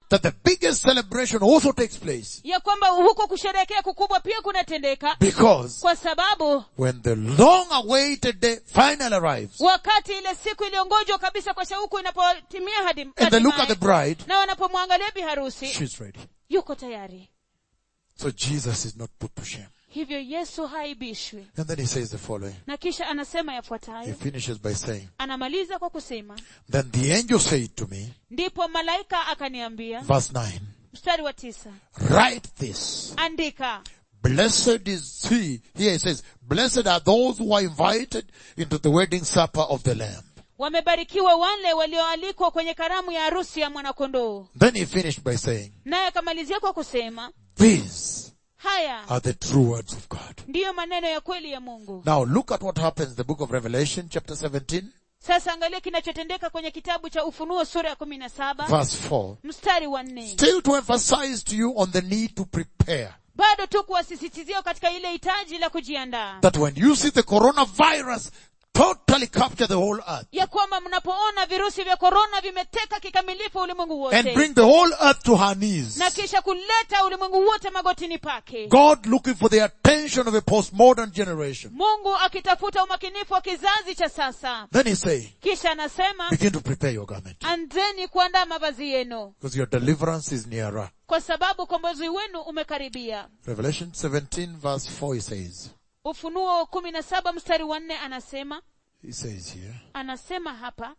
that the biggest celebration also takes place ya kwamba huko kusherehekea kukubwa pia kunatendeka because kwa sababu when the long awaited day finally arrives wakati ile siku iliyongojwa kabisa kwa shauku inapotimia hadi and they look at the hatimaye, bride, na wanapomwangalia bi harusi she's ready. yuko tayari So Jesus is not put to shame. hivyo yesu haibishwi And then he says the following. na kisha anasema He yafuatayo finishes by saying, anamaliza kwa kusema Then the angel said to me, ndipo malaika akaniambia verse 9, mstari wa tisa write this. andika Blessed is he. Here it says, blessed are those who are invited into the wedding supper of the Lamb. wamebarikiwa wale walioalikwa kwenye karamu ya harusi ya mwanakondoo Then he finished by saying, naye akamalizia kwa kusema these haya are the true words of God. ndiyo maneno ya kweli ya mungu Now look at what happens in the book of Revelation chapter 17 sasa angalia kinachotendeka kwenye kitabu cha ufunuo sura ya kumi na saba verse 4. mstari wa nne Still to emphasize to you on the need to prepare. bado tu kuwasisitizia katika ile hitaji la kujiandaa That when you see the coronavirus totally capture the whole earth ya kwamba mnapoona virusi vya korona vimeteka kikamilifu ulimwengu and wote bring the whole earth to her knees. na kisha kuleta ulimwengu wote magotini pake God looking for the attention of a postmodern generation. mungu akitafuta umakinifu wa kizazi cha sasa Then he say, kisha anasema begin to prepare your garment. anzeni kuandaa mavazi yenu Because your deliverance is nearer. kwa sababu ukombozi wenu umekaribia Revelation 17 verse 4 he says, ufunuo kumi na saba mstari wa nne anasema he says here, anasema hapa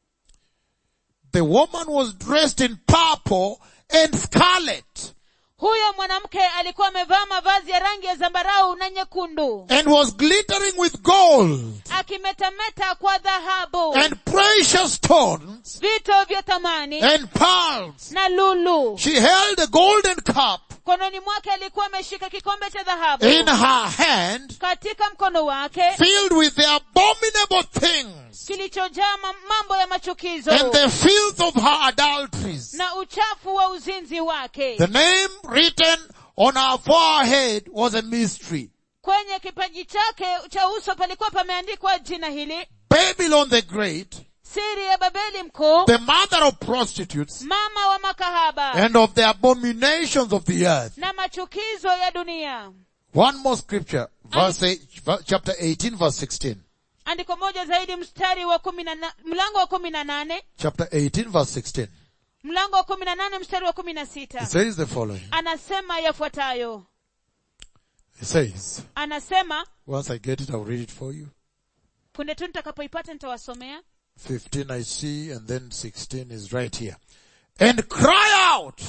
the woman was dressed in purple and scarlet huyo mwanamke alikuwa amevaa mavazi ya rangi ya zambarau na nyekundu and was glittering with gold akimetameta kwa dhahabu and precious stones vito vya thamani and pearls. na lulu She held a golden cup mkononi mwake alikuwa ameshika kikombe cha dhahabu in her hand katika mkono wake filled with the abominable things kilichojaa ma- mambo ya machukizo and the filth of her adulteries. na uchafu wa uzinzi wake The name written on her forehead was a mystery. kwenye kipaji chake cha uso palikuwa pameandikwa jina hili Babylon the Great, siri ya babeli mkuu the mother of prostitutes mama wa makahaba and of the abominations of the earth. na machukizo ya dunia One more scripture, verse eight, chapter 18 verse 16. andiko moja zaidi mstari wa kumi na na, mlango wa kumi na nane Chapter 18 verse 16. mlango wa kumi na nane mstari wa kumi na It sita says the following. anasema yafuatayo It says, anasema once I get it, I'll read it for you. punde tu nitakapoipata nitawasomea 15 I see and then 16 is right here. And cry out,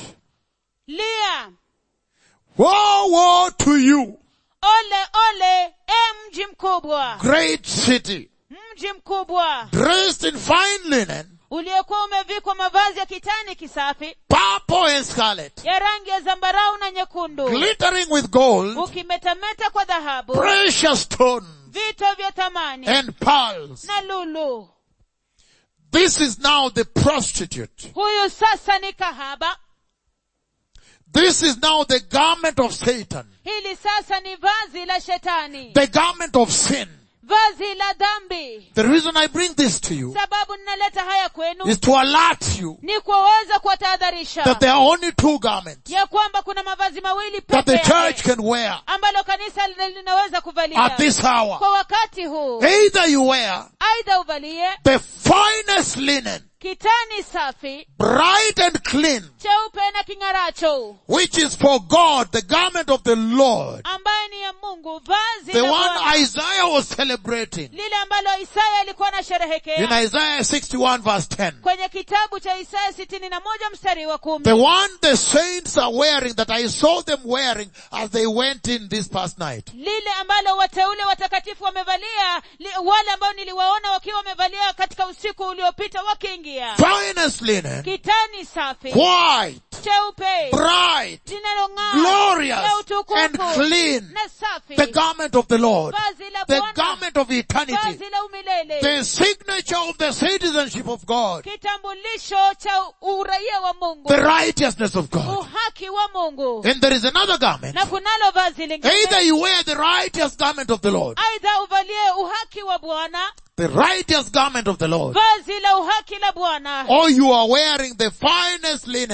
lia woe, woe to you, ole ole e mji mkubwa great city, mji mkubwa dressed in fine linen, uliokuwa umevikwa mavazi ya kitani kisafi purple and scarlet, ya rangi ya zambarau na nyekundu glittering with gold, ukimetameta kwa dhahabu precious stones, vito vya thamani and pearls. na lulu This is now the prostitute. huyu sasa ni kahaba This is now the garment of Satan, hili sasa ni vazi la shetani the garment of sin. vazi la dhambi The reason I bring this to you sababu ninaleta haya kwenu is to alert you ni kuweza kuwatahadharisha that there are only two garments ya kwamba kuna mavazi mawili that the peke church yake can wear ambalo kanisa lina- linaweza at kuvalia this hour. kwa wakati huu Either you wear aidha uvalie the finest linen, kitani safi bright and clean, cheupe na king'aracho which is for God, the garment of the Lord, ambaye ni ya mungu vazi the la one Bwana. Isaiah was celebrating lile ambalo isaya alikuwa in anasherehekea Isaiah 61 verse 10. kwenye kitabu cha isaya sitini na moja mstari wa kumi The one the saints are wearing that I saw them wearing as they went in this past night. lile ambalo wateule watakatifu wamevalia li, wale ambao niliwaona wakiwa wamevalia katika usiku uliopita wakiingia Finest linen, kitani safi white, cheupe bright, linalong'aa glorious, la utukufu and clean. na safi The garment of the Lord, vazi la the Bwana garment of eternity, vazi la umilele the signature of the citizenship of God, kitambulisho cha uraia wa mungu the righteousness of God. uhaki wa mungu And there is another garment. na kunalo vazi Either lingine you wear the righteous garment of the Lord, aidha uvalie uhaki wa bwana the righteous garment of the Lord, vazi la uhaki la bwana or you are wearing the finest linen,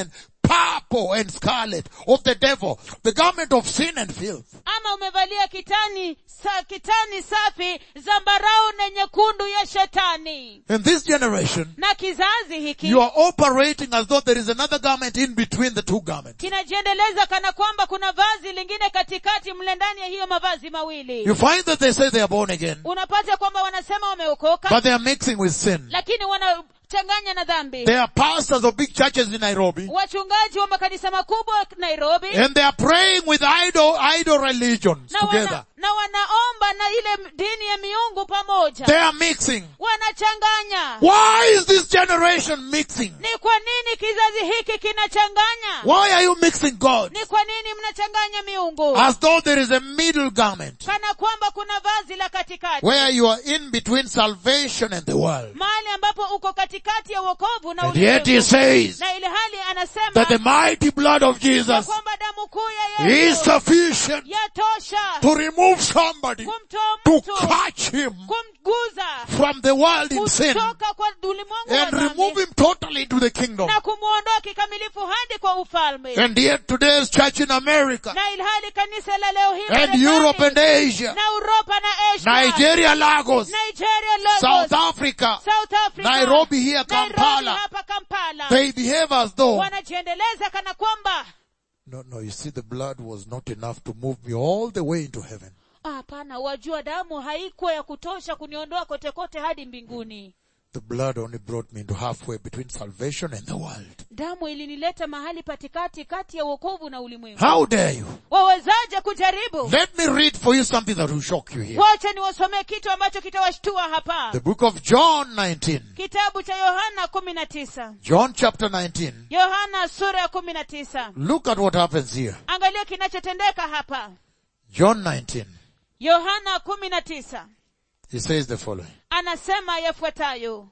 purple and scarlet of the devil, the garment of sin and filth. ama umevalia kitani sa, kitani safi zambarau na nyekundu ya shetani In this generation, na kizazi hiki you are operating as though there is another garment in between the two garments. kinajiendeleza kana kwamba kuna vazi lingine katikati mle ndani ya hiyo mavazi mawili You find that they say they are born again, unapata kwamba wanasema wameokoka but they are mixing with sin. lakini wanachanganya na dhambi They are pastors of big churches in Nairobi, wachungaji wa makanisa makubwa nairobi and they are praying with idol, idol religions na, together. wana, na wanaomba na ile dini ya miungu pamoja They are mixing. wanachanganya Why is this generation mixing? ni kwa nini kizazi hiki kinachanganya Why are you mixing God? ni kwa nini mnachanganya miungu As though there is a middle garment kana kwamba kuna vazi la katikati where you are in between salvation and the world. mahali ambapo uko katikati ya wokovu na And yet he ulimwengu says na ile hali anasema that the mighty blood of ya Jesus kwamba damu kuu ya is yesu sufficient yatosha to remove somebody, kumtoa to mtu catch him kumguza from the world in sin kutoka kwa ulimwengu wa and remove dhambi him totally to the kingdom. na kumwondoa kikamilifu hadi kwa ufalme And yet today's church in America na ilhali kanisa la leo hii and Marekani, Europe and Asia, na uropa na asia Nigeria, Lagos, nigeria Lagos, South Africa, South Africa, Nairobi here, Nairobi Kampala, hapa kampala they behave as though wanajiendeleza kana kwamba No, no, you see the blood was not enough to move me all the way into heaven. "Ah, hapana wajua damu haikuwa ya kutosha kuniondoa kote kote hadi mbinguni The blood only brought me into halfway between salvation and the world. damu ilinileta mahali patikati kati ya wokovu na ulimwengu How dare you? wawezaje kujaribu Let me read for you something that will shock you here. wacha niwasomee kitu ambacho kitawashtua hapa The book of John 19. kitabu cha yohana kumi na tisa John chapter 19. yohana sura ya kumi na tisa Look at what happens here. angalia kinachotendeka hapa John 19. yohana kumi na tisa He says the following. anasema yafuatayo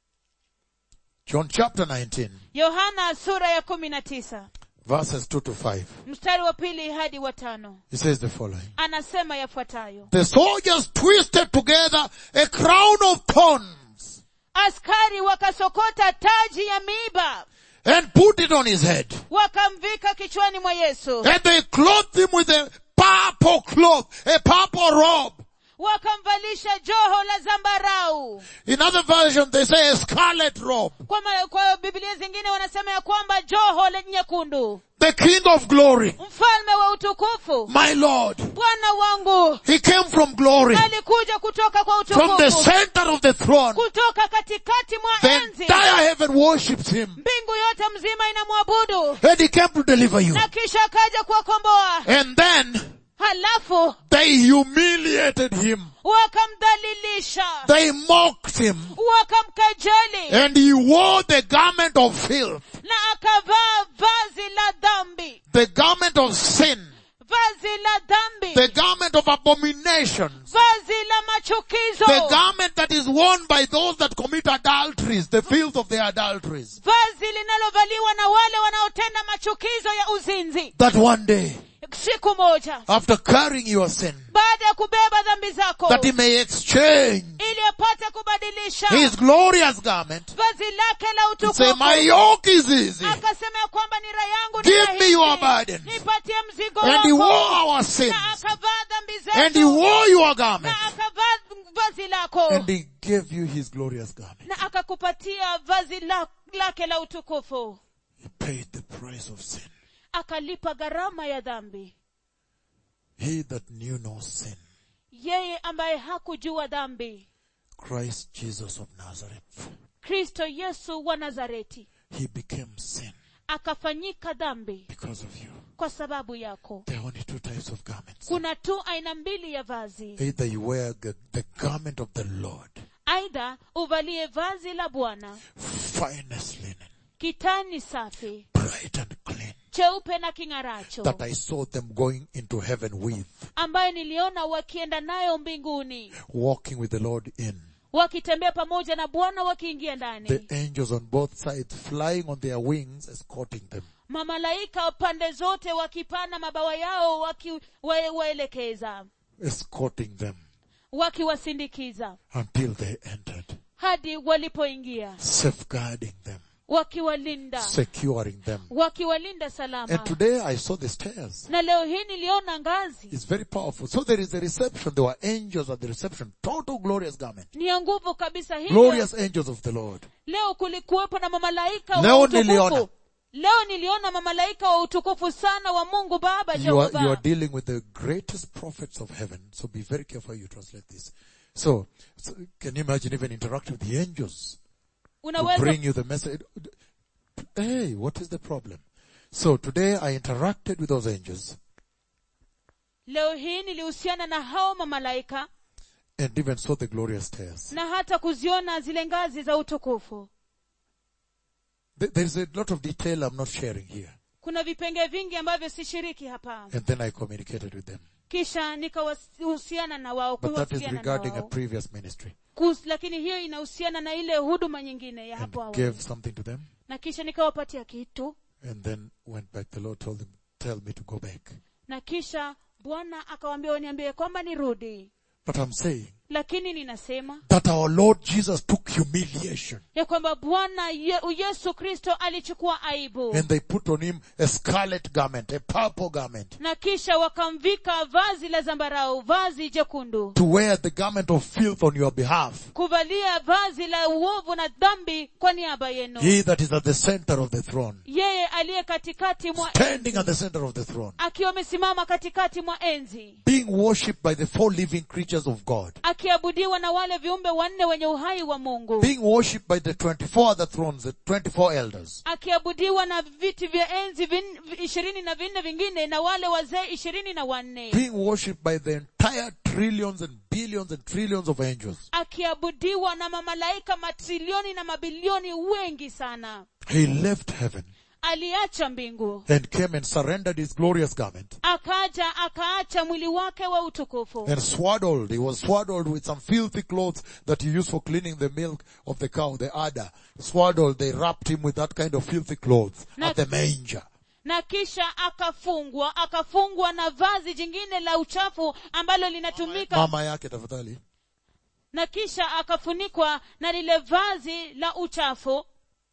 John chapter 19, yohana sura ya kumi na tisa verses 2 to 5. mstari wa pili hadi wa tano He says the following. anasema yafuatayo The soldiers twisted together a crown of thorns askari wakasokota taji ya miiba and put it on his head. wakamvika kichwani mwa yesu And they clothed him with a purple cloth, a purple robe. wakamvalisha joho la zambarau In other versions, they say a scarlet robe. kwa, ma, kwa biblia zingine wanasema ya kwamba joho la nyekundu The King of glory, mfalme wa utukufu my Lord. bwana wangu He came from glory, alikuja kutoka kwa from the utukufu center of the throne. kutoka katikati mwa The enzi entire heaven worships him. mbingu yote mzima inamwabudu And he came to deliver you. na kisha akaja kuwakomboa And then halafu they humiliated him. wakamdhalilisha They mocked him. wakamkejeli And he wore the garment of filth, na akavaa vazi la dhambi the garment of sin, vazi la dhambi the garment of abominations, vazi la machukizo the garment that is worn by those that commit adulteries, the filth of their adulteries. vazi linalovaliwa na wale wanaotenda machukizo ya uzinzi That one day, siku moja after carrying your sin, baada ya kubeba dhambi zako that he may exchange ili apate kubadilisha his glorious garment vazi lake la and say, utukufu my yoke is easy. akasema ya kwamba nira yangu ni Give me rahisi. your burden. nipatie mzigo And he wore wako our sins. na akavaa dhambi And he zetu wore your garment. na akavaa vazi lako And he gave you his glorious garment. na akakupatia vazi la, lake la utukufu He paid the price of sin. akalipa gharama ya dhambi He that knew no sin, yeye ambaye hakujua dhambi Christ Jesus of Nazareth, kristo yesu wa nazareti he became sin akafanyika dhambi because of you. kwa sababu yako There are only two types of garments. kuna tu aina mbili ya vazi Either you wear the, the garment of the Lord, aidha uvalie vazi la bwana finest linen, kitani safi bright and clean, cheupe na king'aracho that I saw them going into heaven with, ambaye niliona wakienda nayo mbinguni walking with the Lord in. wakitembea pamoja na bwana wakiingia ndani The angels on both sides flying on their wings, escorting them. mamalaika pande zote wakipana mabawa yao wakiwaelekeza escorting them wakiwasindikiza until they entered, hadi walipoingia safeguarding them, wakiwalinda securing them. wakiwalinda salama And today I saw the stairs. na leo hii niliona ngazi It's very powerful. So there is a reception. There were angels at the reception. Total glorious garment. ni ya nguvu kabisa hivyo Glorious angels of the Lord. leo kulikuwepo na mamalaika Leo wa niliona. utukufu leo niliona mamalaika wa utukufu sana wa mungu baba You are, you are jehova dealing with the greatest prophets of heaven. So be very careful how you translate this. So, so can you imagine even interact with the angels to unaweza bring you the message? Hey, what is the problem? So today I interacted with those angels leo hii nilihusiana na hao mamalaika and even saw the glorious stairs. na hata kuziona zile ngazi za utukufu There- There's a lot of detail I'm not sharing here. kuna vipenge vingi ambavyo sishiriki hapa And then I communicated with them. kisha nikahusiana na wao But that is kuwasiliana na regarding a wao previous ministry. Kus, lakini hiyo inahusiana na ile huduma nyingine ya And hapo awali gave something to them. na kisha nikawapatia kitu And then went back. The Lord told them, tell me to go back. na kisha bwana akawaambia waniambie kwamba nirudi But I'm saying lakini ninasema that our Lord Jesus took humiliation ya kwamba bwana ye, yesu kristo alichukua aibu and they put on him a scarlet garment, a purple garment na kisha wakamvika vazi la zambarau vazi jekundu to wear the garment of filth on your behalf. kuvalia vazi la uovu na dhambi kwa niaba yenu He that is at the center of the throne, yeye aliye katikati mwa standing at the center of the throne, akiwa amesimama katikati mwa enzi being worshipped by the four living creatures of God, akiabudiwa na wale viumbe wanne wenye uhai wa mungu being worshipped by the 24 other thrones, the 24 elders, akiabudiwa na viti vya enzi vin- ishirini na vinne vingine na wale wazee ishirini na wanne being worshipped by the entire trillions and billions and trillions of angels. akiabudiwa na mamalaika matrilioni na mabilioni wengi sana He left heaven aliacha mbingu and came and surrendered his glorious garment akaja akaacha mwili wake wa utukufu and swaddled. He was swaddled with some filthy clothes that you use for cleaning the milk of the cow, the udder. Swaddled, they wrapped him with that kind of filthy clothes Na- at the manger. na kisha akafungwa akafungwa na vazi jingine la uchafu ambalo linatumika Mama yake tafadhali. na kisha akafunikwa na lile vazi la uchafu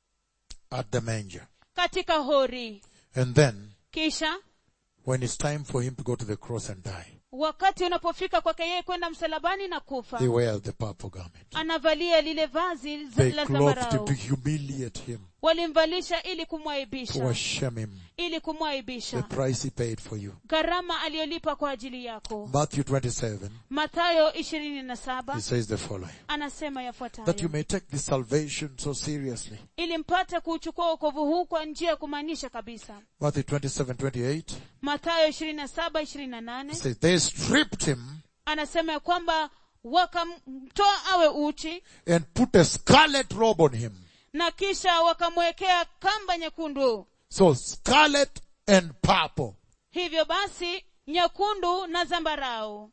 At the manger. katika hori And then, kisha when it's time for him to go to the cross and die, wakati unapofika kwake yeye kwenda msalabani na kufa they wear the purple garment. anavalia lile vazi za- They la clothed him zambarau to humiliate him, walimvalisha ili to kumwaibisha ashame him. ili The kumwaibisha price he paid for you. gharama aliyolipa kwa ajili yako Matthew 27, mathayo ishirini na saba he says the following. anasema That you yafuatayo may take this salvation so seriously. ili mpate kuuchukua wokovu huu kwa njia ya kumaanisha kabisa Matthew 27, 28. mathayo ishirini na saba ishirini na nane It says, they stripped him anasema ya kwamba wakamtoa awe uchi and put a scarlet robe on him. na kisha wakamwekea kamba nyekundu So scarlet and purple. hivyo basi nyekundu na zambarau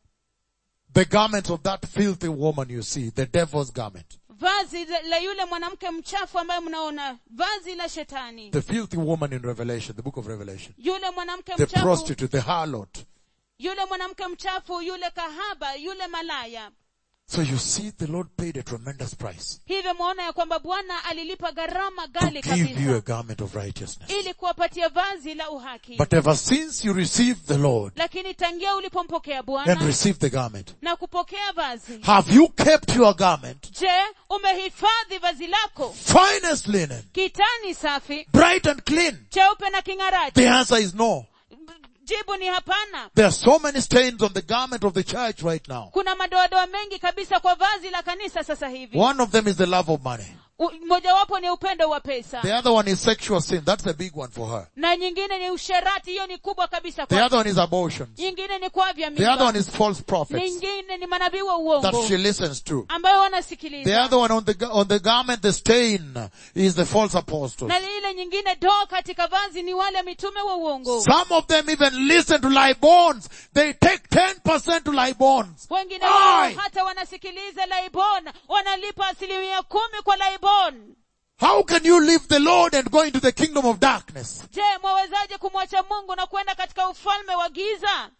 The garments of that filthy woman you see, the devil's garment. vazi la yule mwanamke mchafu ambaye mnaona vazi la shetani The filthy woman in Revelation, the book of Revelation. yule mwanamke The mchafu prostitute, the harlot. yule mwanamke mchafu yule kahaba yule malaya So you see the Lord paid a tremendous price hivyo mwaona ya kwamba bwana alilipa gharama to gali give you a kabisa garment of righteousness. ili kuwapatia vazi la uhaki But ever since you received the Lord lakini tangia ulipompokea and bwana received the garment, na kupokea vazi have you kept your garment, je umehifadhi vazi lako finest linen, kitani safi bright and clean? cheupe na king'araji The answer is no. jibu ni hapana There are so many stains on the garment of the church right now. kuna madoadoa mengi kabisa kwa vazi la kanisa sasa hivi One of them is the love of money. U- mojawapo ni upendo wa pesa The other one is sexual sin. That's a big one for her. na nyingine ni usherati hiyo ni kubwa kabisa The kwa other one is abortions. nyingine ni kuavya The other mimba one is false prophets nyingine ni manabii wa that uongo she listens to. ambayo The wanasikiliza other one on the, ga- on the garment, the stain is the false apostles. na ile nyingine doa katika vazi ni wale mitume wa uongo Some of them even listen to lie bonds. They take 10% to lie bonds. wengine wao Aye. hata wanasikiliza laibon wanalipa asilimia kumi kwa laibon How can you leave the Lord and go into the kingdom of darkness? je mwawezaje kumwacha mungu na kwenda katika ufalme wa giza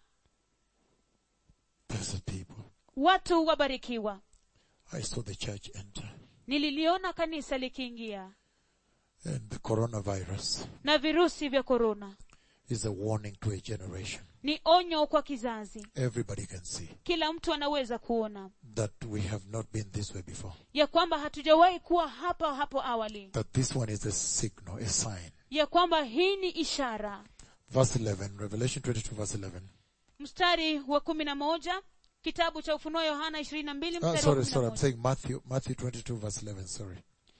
Blessed people. watu wabarikiwa I saw the church enter. nililiona kanisa likiingia And the coronavirus na virusi vya korona is a warning to a generation. ni onyo kwa kizazi Everybody can see kila mtu anaweza kuona that we have not been this way before. ya kwamba hatujawahi kuwa hapa hapo awali That this one is a signal, a sign. ya kwamba hii ni ishara Verse 11, Revelation 22 verse 11. mstari wa kumi na moja kitabu cha ufunuo yohana ishirini na mbili Ah, mstari wa sorry, kumi na sorry, I'm moja saying Matthew, Matthew 22 verse 11, sorry.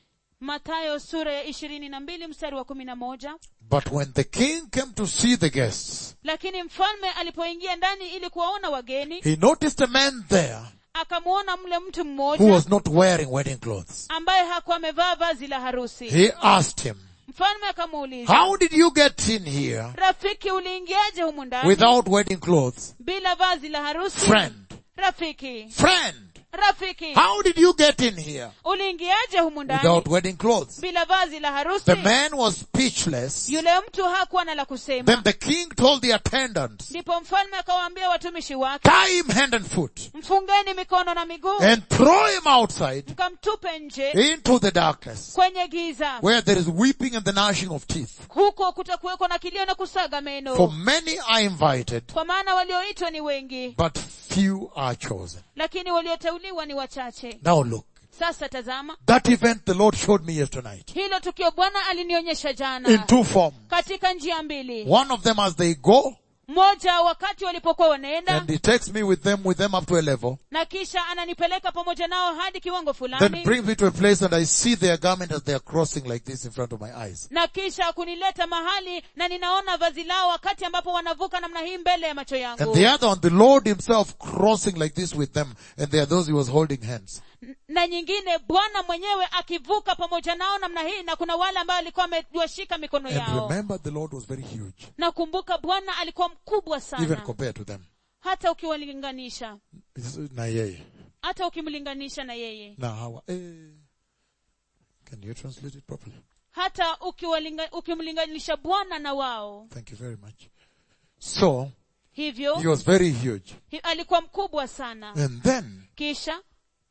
matayo sura ya ishirini na mbili mstari wa kumi na moja But when the king came to see the guests, lakini mfalme alipoingia ndani ili kuwaona wageni he noticed a man there akamwona mle mtu who mmoja was not wearing wedding clothes. ambaye hakuwa amevaa vazi la harusi He asked him, mfalme akamuuliza how did you get in here rafiki uliingiaje humu ndani without wedding clothes? bila vazi la harusi Friend, rafiki friend, rafiki how did you get in here uliingiaje humu ndani without wedding clothes? bila vazi la harusi The man was speechless. yule mtu hakuwa na la kusema Then the king told the attendants, ndipo mfalme akawaambia watumishi wake tie him hand and foot mfungeni mikono na miguu and throw him outside mkamtupe nje into the darkness kwenye giza where there is weeping and the gnashing of teeth. huko kutakuwekwa na kilio na kusaga For meno many are invited, kwa maana walioitwa ni wengi but few are chosen. lakini walioteuliwa ni wachache Now look, sasa tazama that event the Lord showed me yesterday hilo tukio bwana alinionyesha in jana two forms. katika njia mbili One of them as they go, moja wakati walipokuwa wanaenda and he takes me with them, with them up to a level, na kisha ananipeleka pamoja nao hadi kiwango then fulani brings me to a place and I see their garment as they are crossing like this in front of my eyes. na kisha kunileta mahali na ninaona vazi lao wakati ambapo wanavuka namna hii mbele ya macho And yangu the other one, the Lord himself crossing like this with them, and there are those he was holding hands. N- na nyingine bwana mwenyewe akivuka pamoja nao namna hii na kuna wale ambao alikuwa amewashika mikono And yao remember the Lord was very huge, nakumbuka bwana alikuwa mkubwa even sana compared to them. hata ukiwalinganisha Na yeye. hata ukimlinganisha na yeye Na hawa. Eh. Can you translate it properly? hata ukiwalinga- ukimlinganisha bwana na wao Thank you very much. So, hivyo he was very huge. hi- alikuwa mkubwa sana And then, kisha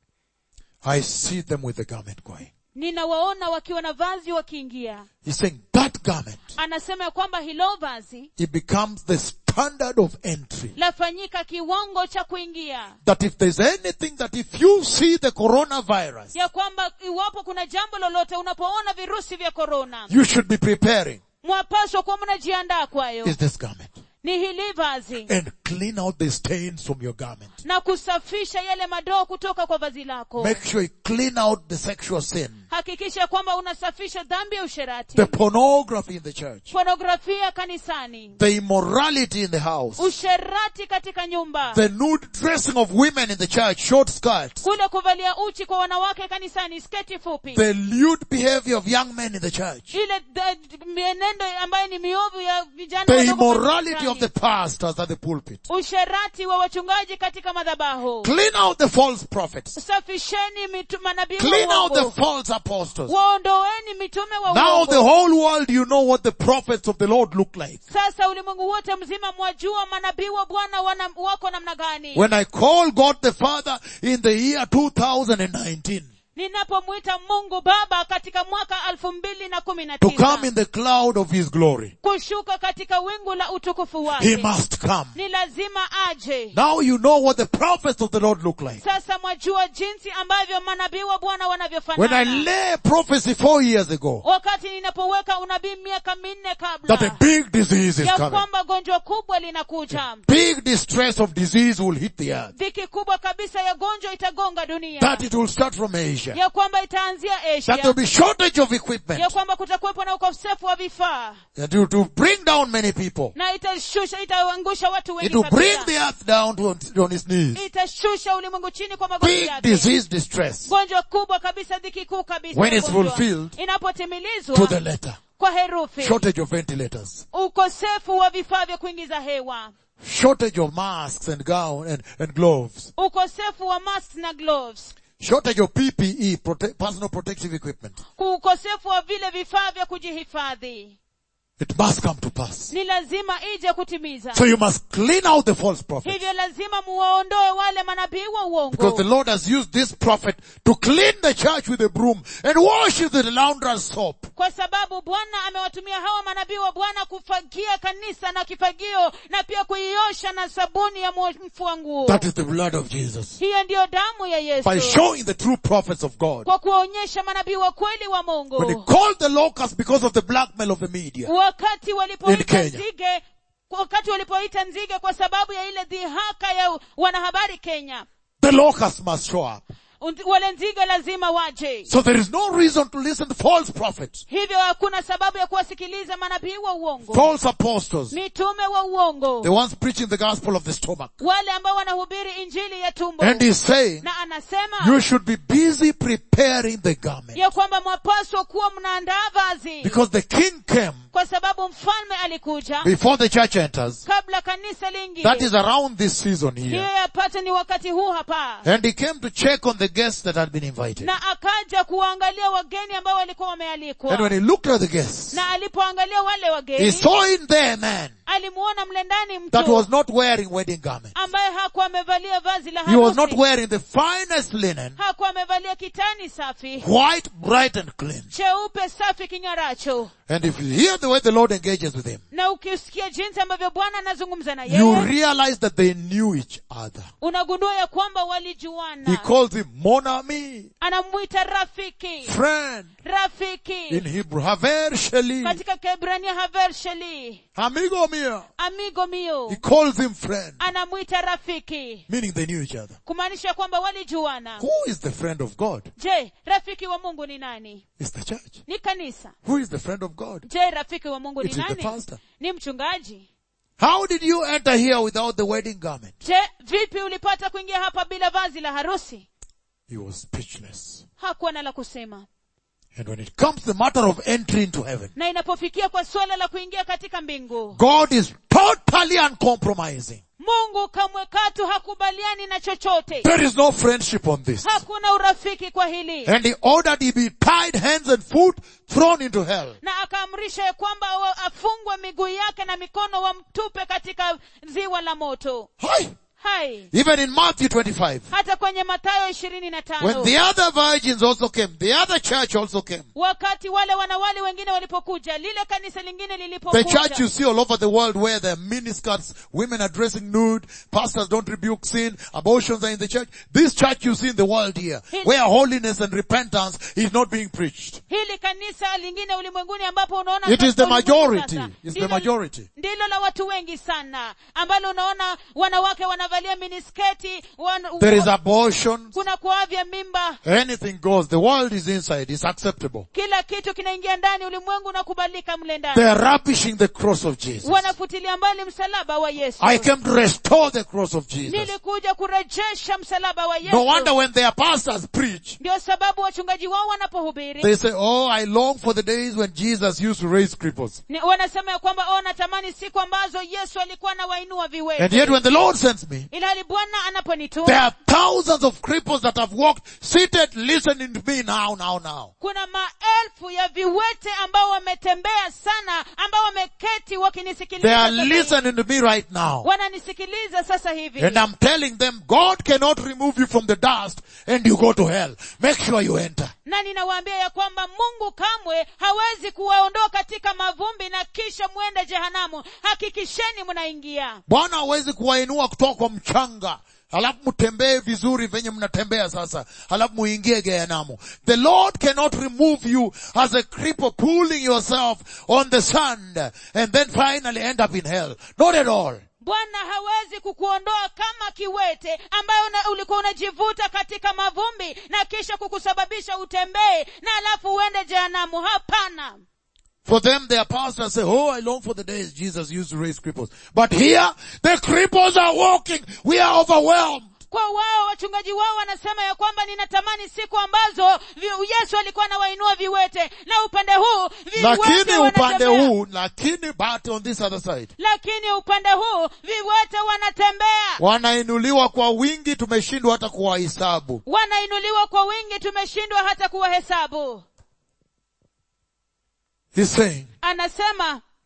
I see them with the garment going. ninawaona wakiwa na vazi wakiingia He's saying that garment, anasema ya kwamba hilo vazi it becomes the standard of entry. lafanyika kiwango cha kuingia That if there's anything that if you see the coronavirus, ya kwamba iwapo kuna jambo lolote unapoona virusi vya korona you should be preparing mwapaswa kuwa mnajiandaa kwayo is this garment. ni hili vazi And clean out the stains from your garment. na kusafisha yale madoo kutoka kwa vazi lako Make sure you clean out the sexual sin, hakikisha kwamba unasafisha dhambi ya usherati the pornography in the church, pornografia kanisani the immorality in the house, usherati katika nyumba the nude dressing of women in the church, short skirts, kule kuvalia uchi kwa wanawake kanisani sketi fupi the lewd behavior of young men in the church, ile d- mienendo ambayo ni miovu ya vijana the wadogo immorality kanisani. of the pastors at the pulpit. usherati wa wachungaji katika madhabahu Clean out the false prophets. safisheni mitu- manabii wa Clean out the uongo. false apostles. waondoeni mitume wa Now the uongo whole world you know what the prophets of the Lord look like. sasa ulimwengu wote mzima mwajua manabii wa bwana wana- wako namna gani When I call God the Father in the year 2019 ninapomwita mungu baba katika mwaka elfu mbili na kumi na to tisa come in the cloud of His glory, kushuka katika wingu la utukufu He wake must come. ni lazima aje Now you know what the prophets of the Lord look like. sasa mwajua jinsi ambavyo manabii wa bwana When I wanavyofanana lay prophecy four years ago wakati ninapoweka unabii miaka minne that a kabla big disease is ya coming, kwamba gonjwa kubwa linakuja big distress of disease will hit the earth, dhiki kubwa kabisa ya gonjwa itagonga dunia that it will start from Asia, ya kwamba itaanzia that there asia will be shortage of equipment, ya kwamba kutakuwepo na ukosefu wa vifaa that to, to bring down many people. na itashusha itaangusha watu It wengi will bring kabisa the earth down to, on its knees. itashusha ulimwengu chini kwa magoti Big yake disease distress gonjwa kubwa kabisa dhiki kuu kabisa When ya it's gonjwa. fulfilled to inapotimilizwa the letter. kwa herufi Shortage of ventilators. ukosefu wa vifaa vya kuingiza hewa Shortage of masks and gown and, and gloves. ukosefu wa masks na gloves Shortage of PPE, prote- personal protective equipment. ukosefu wa vile vifaa vya kujihifadhi It must come to pass. ni lazima ije kutimiza So you must clean out the false prophets. hivyo lazima muwaondoe wale manabii wa Because the uongo Lord has used this prophet to clean the church with a broom and wash it with launderer's soap. kwa sababu bwana amewatumia hawa manabii wa bwana kufagia kanisa na kifagio na pia kuiosha na sabuni ya mfua nguo That is the blood of Jesus. hiyo ndiyo damu ya By yesu showing the true prophets of God. kwa kuwaonyesha manabii wa kweli wa When he mungu called the locusts because of the blackmail of the media. wakati In walipoita Kenya. nzige wakati walipoita nzige kwa sababu ya ile dhihaka ya wanahabari kenya The locusts must show up. Und- wale nzige lazima waje So there is no reason to listen to false prophets, hivyo hakuna sababu ya kuwasikiliza manabii wa uongo false apostles, mitume wa uongo the ones preaching the gospel of the stomach. wale ambao wanahubiri injili ya tumbo And he's saying, na anasema you should be busy preparing the garment. ya kwamba mwapaswa kuwa mnaandaa vazi Because the king came kwa sababu mfalme alikuja before the church enters. kabla kanisa That liingie is around this season hiyo here. yapata ni wakati huu hapa And he came to check on the guests that had been invited. na akaja kuwaangalia wageni ambao walikuwa wamealikwa And when he looked at the guests, na alipoangalia wale he wageni saw in there a man alimuona mle ndani that mtu was not wearing wedding garments. ambaye hakuwa amevalia vazi la He was not harusi wearing the finest linen, hakuwa amevalia kitani safi white, bright and clean. cheupe safi king'aracho And if you hear the way the Lord engages with him, na ukisikia jinsi ambavyo bwana anazungumza na you yeye realize that they knew each other. unagundua ya kwamba He walijuana calls him mon ami, anamwita rafiki friend, in rafiki Hebrew, haver sheli, katika kebrania haver sheli amigo mia. amigo mio He calls him friend, anamwita rafiki meaning they knew each other. kumaanisha kwamba walijuana Who is the friend of God? je rafiki wa mungu ni nani It's the church. ni kanisa Who is the friend of God? je rafiki wa mungu ni It is the nani pastor. ni mchungaji How did you enter here without the wedding garment? je vipi ulipata kuingia hapa bila vazi la harusi He was speechless. hakuwa na la kusema And when it comes to the matter of entry into heaven, na inapofikia kwa suala la kuingia katika mbingu God is totally uncompromising. mungu kamwe katu hakubaliani na chochote There is no friendship on this. hakuna urafiki kwa hili And he ordered he be tied hands and foot, thrown into hell. na akaamrisha ya kwamba wa- afungwe miguu yake na mikono wamtupe katika ziwa la moto Hi. hai Even in Matthew 25, hata kwenye mathayo ishirini na when tano the other virgins also came, the other church also came. wakati wale wanawali wengine walipokuja lile kanisa lingine The lilipokuja church you see all over the world where there are miniskirts, women are dressing nude, pastors don't rebuke sin, abortions are in the church. This church you see in the world here, where holiness and repentance is not being preached. hili kanisa lingine ulimwenguni ambapo unaona It is the katika ulimwengu majority. sasa, It's the ndilo- majority. ndilo la watu wengi sana ambalo unaona wanawake wanavalia minisketi wan, There is abortion. kuna kuavya mimba Anything goes. The world is inside. It's acceptable. kila kitu kinaingia ndani ulimwengu unakubalika mle They ndani are rubbishing the cross of Jesus. wanafutilia mbali msalaba wa yesu I came to restore the cross of Jesus. nilikuja kurejesha msalaba wa No wonder yesu when their pastors preach, ndio sababu wachungaji wao wanapohubiri they say, oh, I long for the days when Jesus used to raise cripples. ni- wanasema ya kwamba oh natamani siku ambazo yesu alikuwa anawainua And viwete yet when the Lord sends me, ilhali bwana there anaponituma are thousands of cripples that have walked, seated, listening to me now, now, now. kuna maelfu ya viwete ambao wametembea sana ambao wameketi They wakinisikiliza are sasa hivi. listening to me right now. wananisikiliza sasa hivi And I'm telling them, God cannot remove you from the dust and you go to hell. Make sure you enter. na ninawaambia ya kwamba mungu kamwe hawezi kuwaondoa katika mavumbi na kisha mwende jehanamu hakikisheni mnaingia Bwana hawezi kuwainua kutoka kwa mchanga halafu mtembee vizuri venye mnatembea sasa halafu muingie gehanamu the lord cannot remove you as a cripple pulling yourself on the sand and then finally end up in hell not at all bwana hawezi kukuondoa kama kiwete ambayo una, ulikuwa unajivuta katika mavumbi na kisha kukusababisha utembee na alafu uende jehanamu hapana for them their pastors say oh i long for the days jesus used to raise cripples but here the cripples are walking we are overwhelmed kwa wao wachungaji wao wanasema ya kwamba ninatamani siku ambazo vi- yesu alikuwa anawainua viwete na upande huu viwete lakini upande wanatembea. huu lakini but on this other side lakini upande huu viwete wanatembea wanainuliwa kwa wingi tumeshindwa hata kuwahesabu wanainuliwa kwa wingi tumeshindwa hata kuwahesabu he's saying anasema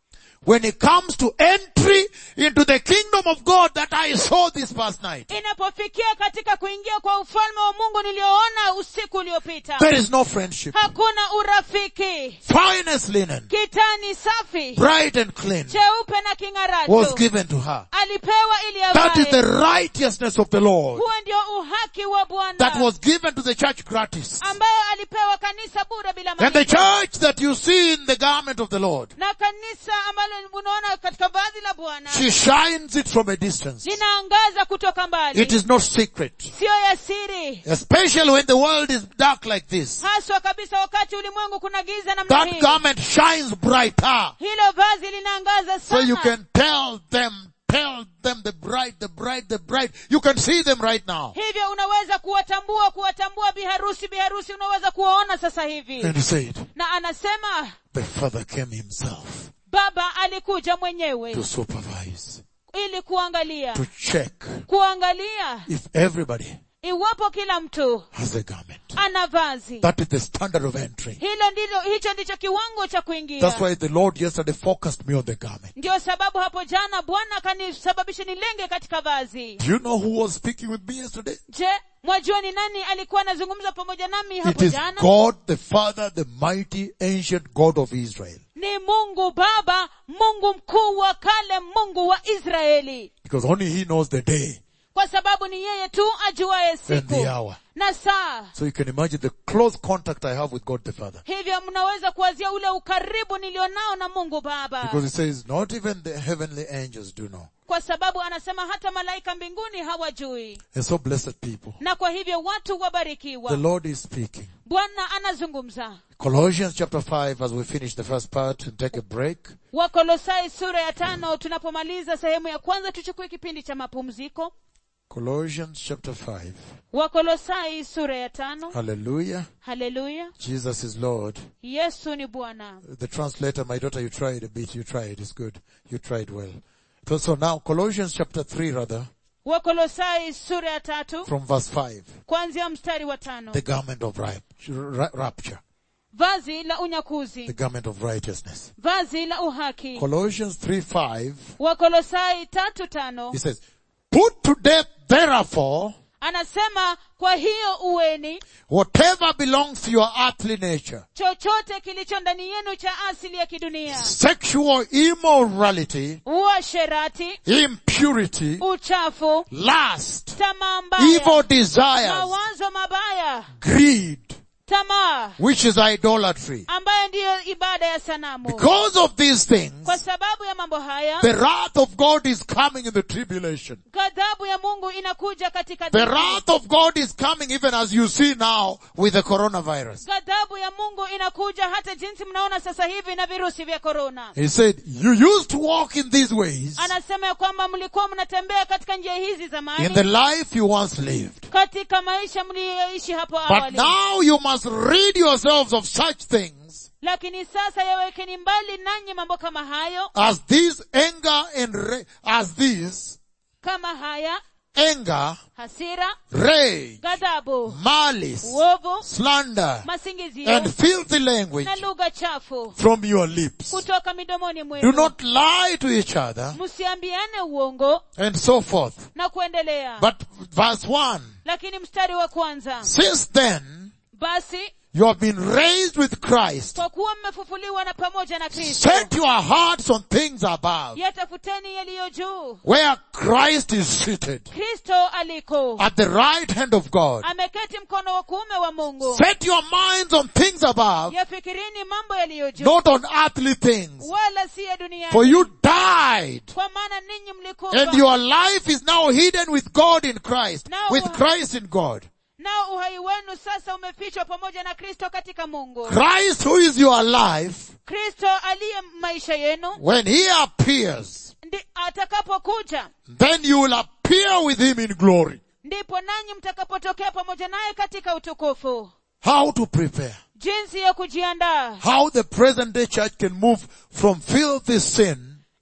when it comes to entry into the kingdom of God that I saw this past night, inapofikia katika kuingia kwa ufalme wa mungu nilioona usiku uliopita there is no friendship. hakuna urafiki Finest linen, kitani safi bright and clean, cheupe na was king'aracho given to her. alipewa ili That is the avae righteousness of the Lord huo ndio uhaki wa that bwana was given to the church gratis. ambayo alipewa kanisa bure bila And the malipo church that you see in the garment of the Lord, na kanisa ambalo unaona katika vazi la bwana she shines it from a distance. linaangaza kutoka mbali It is not secret. siyo ya siri Especially when the world is dark like this. haswa kabisa wakati ulimwengu kuna giza namna That hii garment shines brighter. hilo vazi linaangaza So you sana can tell them, tell them the bride, the bride, the bride. You can see them right now. hivyo unaweza kuwatambua kuwatambua biharusi biharusi unaweza kuwaona sasa hivi And he said, na anasema the father came himself baba alikuja mwenyewe to supervise, ili kuangalia to check kuangalia if everybody iwapo kila mtu has a garment. ana vazi That is the standard of entry. hilo ndilo hicho ndicho kiwango cha kuingia That's why the Lord yesterday focused me on the garment. ndio sababu hapo jana bwana akanisababisha nilenge katika vazi Do you know who was speaking with me yesterday? je mwajua ni nani alikuwa anazungumza pamoja nami It hapo is jana God the Father, the mighty ancient God of Israel. ni mungu baba mungu mkuu wa kale mungu wa israeli Because only He knows the day kwa sababu ni yeye tu ajuaye and siku the hour. na saa So you can imagine the close contact I have with God the Father. hivyo mnaweza kuwazia ule ukaribu nilionao na mungu baba Because it says, not even the heavenly angels do know. kwa sababu anasema hata malaika mbinguni hawajui And so blessed people. na kwa hivyo watu The wabarikiwa Lord is speaking. bwana anazungumza Colossians chapter 5 as we finish the first part and take a break. wakolosai sura ya tano tunapomaliza sehemu ya kwanza tuchukue kipindi cha mapumziko Colossians chapter 5. wakolosai sura ya tano Hallelujah. haleluya Jesus is Lord. yesu ni bwana The translator, my daughter, you tried a bit. You tried. It's good. You tried well. So, so now Colossians chapter 3 rather, wakolosai sura ya tatu from verse 5. kuanzia mstari wa tano The garment of rap- ra- rapture. vazi la The unyakuzi garment of righteousness. vazi la uhaki Colossians 3 5, wakolosai tatu tano he says, Put to death therefore anasema kwa hiyo uweni whatever belongs to your earthly nature. chochote kilicho ndani yenu cha asili ya kidunia Sexual immorality, uasherati impurity, uchafu lust, tamaa evil mbaya desires, mawazo mabaya greed, tamaa which is idolatry. ambayo ndiyo ibada ya sanamu Because of these things, kwa sababu ya mambo haya the wrath of God is coming in the tribulation. ghadhabu ya mungu inakuja katika The dhiki. wrath of God is coming even as you see now with the coronavirus. ghadhabu ya mungu inakuja hata jinsi mnaona sasa hivi na virusi vya korona He said, you used to walk in these ways anasema ya kwamba mlikuwa mnatembea katika njia hizi zamani in the life you once lived. katika maisha mliyoishi hapo But awali now you must rid yourselves of such things lakini sasa yawekeni mbali nanyi mambo kama hayo as these anger and ra- as these kama haya anger, hasira rage, ghadhabu malice, uovu slander, masingizio and filthy language na lugha chafu from your lips. kutoka midomoni Do mwenu not lie to each other msiambiane uongo and so forth. na kuendelea But verse 1, lakini mstari wa kwanza since then basi you have been raised with Christ, kwa kuwa mmefufuliwa na pamoja na kristo set your hearts on things above, yatafuteni yaliyo juu where Christ is seated kristo aliko at the right hand of God. ameketi mkono wa kuume wa mungu Set your minds on things above, yafikirini mambo yaliyo juu not on earthly things. wala si ya For duniani you died, kwa maana ninyi and mlikufa your life is now hidden with God in Christ, Now- with Christ in God. nao uhai wenu sasa umefichwa pamoja na kristo katika mungu Christ who is your life, kristo aliye maisha yenu when He appears, ndi atakapokuja then you will appear with Him in glory. ndipo nanyi mtakapotokea pamoja naye katika utukufu How to prepare. jinsi ya kujiandaa How the present day church can move from filthy sin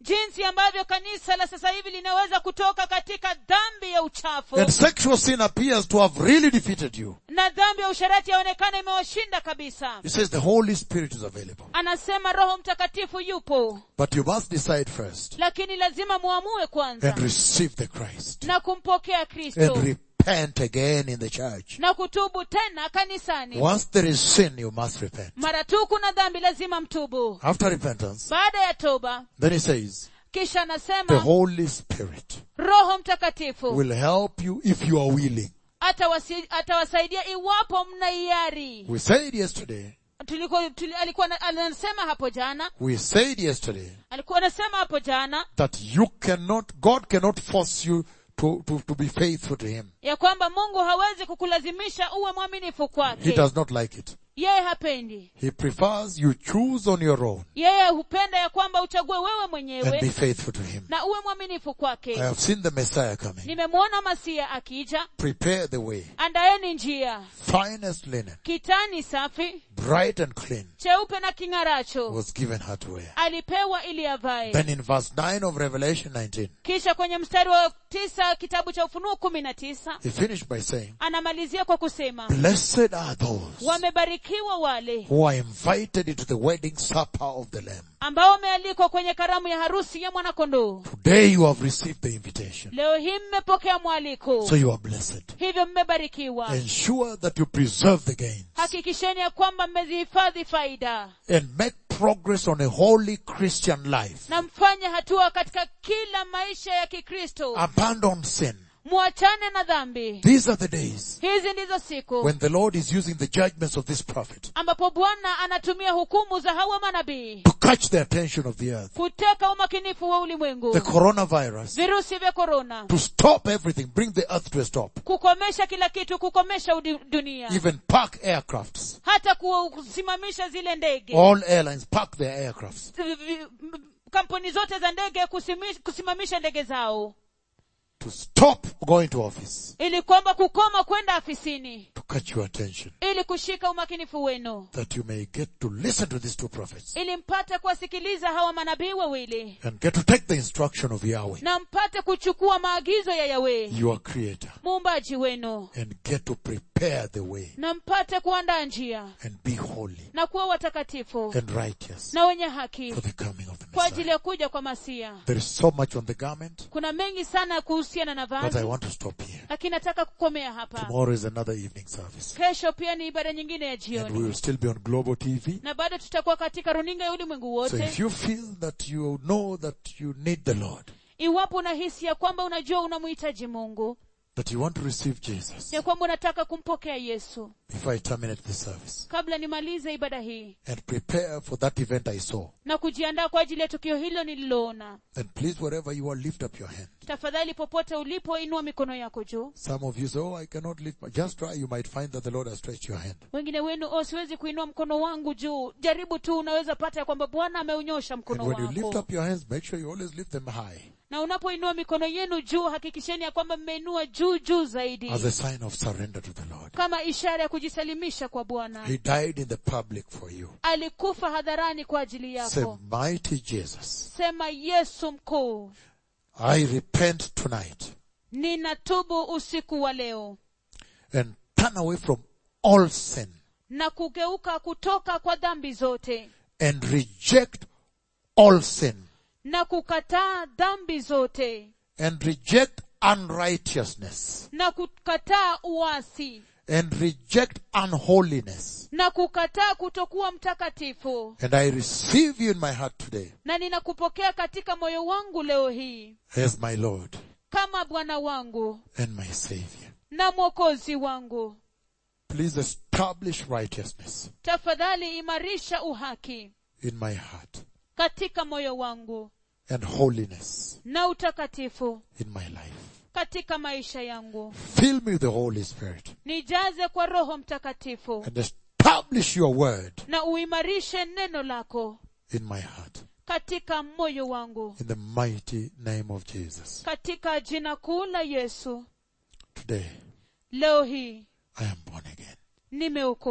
jinsi ambavyo kanisa la sasa hivi linaweza kutoka katika dhambi ya uchafu And sexual sin appears to have really defeated you. na dhambi ya usharati yaonekana imewashinda kabisa He says the Holy Spirit is available. anasema roho mtakatifu yupo But you must decide first lakini lazima muamue kwanza and receive the Christ na kumpokea and kristo repent again in the church. na kutubu tena kanisani Once there is sin, you must repent. mara tu kuna dhambi lazima mtubu After repentance, baada ya toba then he says, kisha the anasema Holy Spirit roho mtakatifu will help you if you are willing. atawasi- atawasaidia iwapo mna hiari We said yesterday, tuliko tuli, alikuwa na- anasema hapo jana we said yesterday alikuwa anasema hapo jana that you cannot, God cannot force you to, to, to be faithful to Him. ya kwamba mungu hawezi kukulazimisha uwe mwaminifu He kwake does not like it. yeye hapendi He prefers you choose on your own yeye hupenda ya kwamba uchague wewe and be mwenyewe faithful to Him. na uwe mwaminifu I kwake have seen the Messiah coming. nimemwona masia akija Prepare the way. andaeni njia Finest linen, kitani safi bright and clean, cheupe na king'aracho was given her to wear. alipewa ili avae Then in verse 9 of Revelation 19, kisha kwenye mstari wa tisa kitabu cha ufunuo kumi na tisa he finished by saying, anamalizia kwa kusema Blessed are those wamebarikiwa wale who are invited into the wedding supper of the Lamb. ambao wamealikwa kwenye karamu ya harusi ya mwanakondoo Today you have received the invitation. leo hii mmepokea mwaliko So you are blessed. hivyo mmebarikiwa Ensure that you preserve the gains hakikisheni ya kwamba mmezihifadhi faida and make progress on a holy Christian life. na mfanye hatua katika kila maisha ya kikristo Abandon sin. mwachane na dhambi These are the days hizi ndizo siku when the Lord is using the judgments of this prophet ambapo bwana anatumia hukumu za hawa manabii to catch the attention of the earth. kuteka umakinifu wa ulimwengu The coronavirus virusi vya korona to stop everything, bring the earth to a stop. kukomesha kila kitu kukomesha udi- dunia Even park aircrafts. hata kusimamisha zile ndege All airlines park their aircrafts. Vi- vi- m- kampuni zote za ndege kusimi- kusimamisha ndege zao to stop going to office, ili kwamba kukoma kwenda afisini to catch your attention, ili kushika umakinifu wenu that you may get to listen to these two prophets ili mpate kuwasikiliza hawa manabii wawili and get to take the instruction of Yahweh, na mpate kuchukua maagizo ya yawe your creator, muumbaji wenu and get to prepare the way na mpate kuandaa njia and be holy na kuwa watakatifu and righteous na wenye haki for the coming of the kwa ajili Messiah. ya kuja kwa masia There is so much on the garment, kuna mengi sana kuhusiana na but I vazi want to stop here. lakini nataka kukomea hapa Tomorrow is another evening service. kesho pia ni ibada nyingine ya And we jioni will still be on Global TV. na bado tutakuwa katika runinga ya ulimwengu So if wote you feel that you know that you need the Lord, iwapo unahisi ya kwamba unajua unamhitaji mungu that you want to receive Jesus, ya kwamba unataka kumpokea yesu before I terminate this service, kabla nimalize ibada hii and prepare for that event I saw, na kujiandaa kwa ajili ya tukio hilo nililoona then please wherever you are, lift up your hand. tafadhali popote ulipo inua mikono yako juu Some of you say, oh, I cannot lift my, just try, you might find that the Lord has stretched your hand. wengine wenu oh siwezi kuinua mkono wangu juu jaribu tu unaweza pata ya kwamba bwana ameunyosha And mkono when you lift wako up your hands, make sure you always lift them high na unapoinua mikono yenu juu hakikisheni ya kwamba mmeinua juu juu zaidi as a sign of surrender to the Lord. kama ishara ya kujisalimisha kwa bwana He died in the public for you. alikufa hadharani kwa ajili Say, yako mighty Jesus, sema yesu mkuu I repent tonight ninatubu usiku wa leo and turn away from all sin na kugeuka kutoka kwa dhambi zote and reject all sin na kukataa dhambi zote and reject unrighteousness na kukataa uasi and reject unholiness. na kukataa kutokuwa mtakatifu And I receive you in my heart today na ninakupokea katika moyo wangu leo hii as my Lord kama bwana wangu and my Savior. na mwokozi wangu Please establish righteousness tafadhali imarisha uhaki in my heart katika moyo wangu and holiness na utakatifu in my life. katika maisha yangu Fill me with the Holy Spirit nijaze kwa roho mtakatifu and establish your word na uimarishe neno lako in my heart. katika moyo wangu In the mighty name of Jesus. katika jina kuu la yesu Today, leo hii I am born again. nimeokoka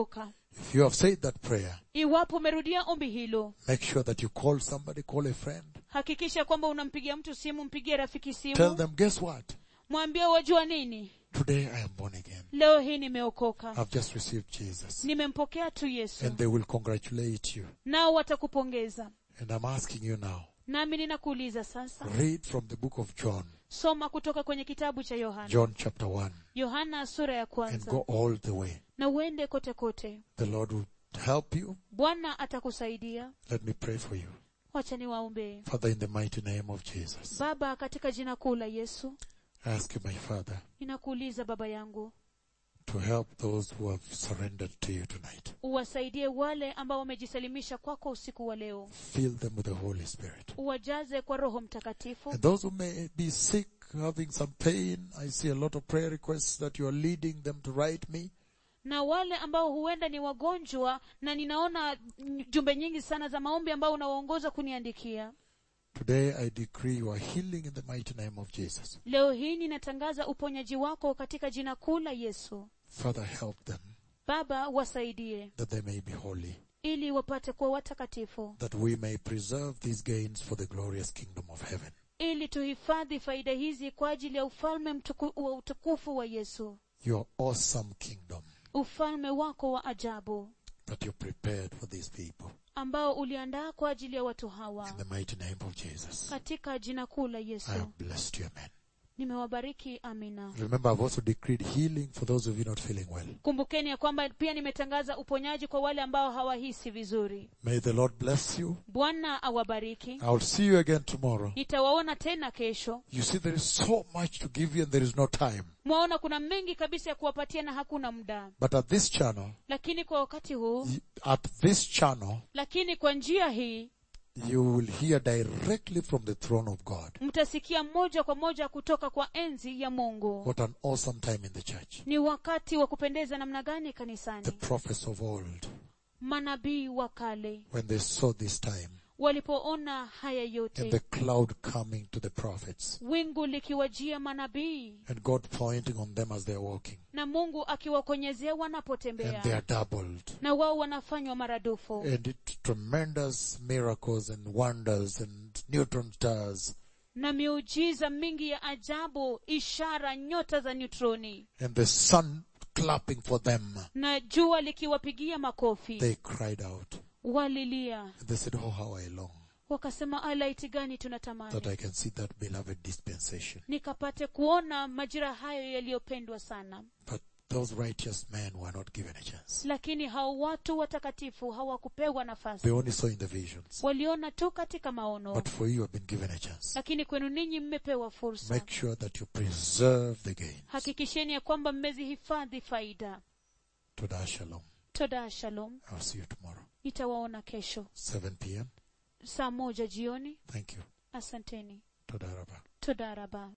If you have said that prayer, iwapo umerudia ombi hilo make sure that you call somebody, call a friend. hakikisha kwamba unampigia mtu simu mpigie rafiki Tell simu them, guess what? mwambie wajua nini Today I am born again. leo hii nimeokoka I've just received Jesus. nimempokea tu yesu And they will congratulate you. nao watakupongeza And I'm asking you now, nami ninakuuliza sasa read from the book of John, soma kutoka kwenye kitabu cha yohana John chapter 1, yohana sura ya and kwanza go all the way. na uende kote kote The Lord will help you. bwana atakusaidia Let me pray for you. wacha niwaombee Father, in the mighty name of Jesus, baba katika jina kuu la yesu I ask you, my Father, ninakuuliza baba yangu to help those who have surrendered to you tonight. uwasaidie wale ambao wamejisalimisha kwako usiku wa leo Fill them with the Holy Spirit. uwajaze kwa roho mtakatifu And those who may be sick, having some pain, I see a lot of prayer requests that you are leading them to write me. na wale ambao huenda ni wagonjwa na ninaona mm, jumbe nyingi sana za maombi ambao unawaongoza kuniandikia Today I decree your healing in the mighty name of Jesus. leo hii ninatangaza uponyaji wako katika jina kuu la yesu Father, help them baba wasaidie that they may be holy, ili wapate kuwa watakatifu that we may preserve these gains for the glorious kingdom of heaven. ili tuhifadhi faida hizi kwa ajili ya ufalme mtuku, wa utukufu wa yesu Your awesome kingdom ufalme wako wa ajabu that you prepared for these people. ambao uliandaa kwa ajili ya watu hawa In the mighty name of Jesus. katika jina kuu la I yesu have blessed you, amen. nimewabariki amina Remember, I've also decreed healing for those of you not feeling well. kumbukeni ya kwamba pia nimetangaza uponyaji kwa wale ambao hawahisi vizuri May the Lord bless you. bwana awabariki I'll see you again tomorrow. nitawaona tena kesho You see, there is so much to give you and there is no time. mwaona kuna mengi kabisa ya kuwapatia na hakuna muda But at this channel, lakini kwa wakati huu y- at this channel, lakini kwa njia hii you will hear directly from the throne of God. mtasikia moja kwa moja kutoka kwa enzi ya mungu What an awesome time in the church. ni wakati wa kupendeza namna gani The kanisani prophets of old, manabii wa kale when they saw this time walipoona haya and yote the cloud coming to the prophets wingu likiwajia manabii and God pointing on them as they're walking na mungu akiwakonyezea and they wanapotembea are doubled. na wao wanafanywa maradufu And it tremendous miracles and wonders and neutron stars na miujiza mingi ya ajabu ishara nyota za neutroni and the sun clapping for them. na jua likiwapigia makofi They cried out. walilia And they said, Oh, how I long wakasema alaiti gani that tunatamani I can see that beloved dispensation. nikapate kuona majira hayo yaliyopendwa sana But those righteous men were not given a chance. lakini hao watu watakatifu hawakupewa They nafasi only saw in the visions. waliona tu katika maono But for you have been given a chance. lakini kwenu ninyi mmepewa fursa Make sure that you preserve the gains. hakikisheni ya kwamba mmezihifadhi faida Toda Shalom. toda shalom I'll see you tomorrow. nitawaona kesho 7 p.m. saa moja jioni Thank you. asanteni Toda Rabba. toda raba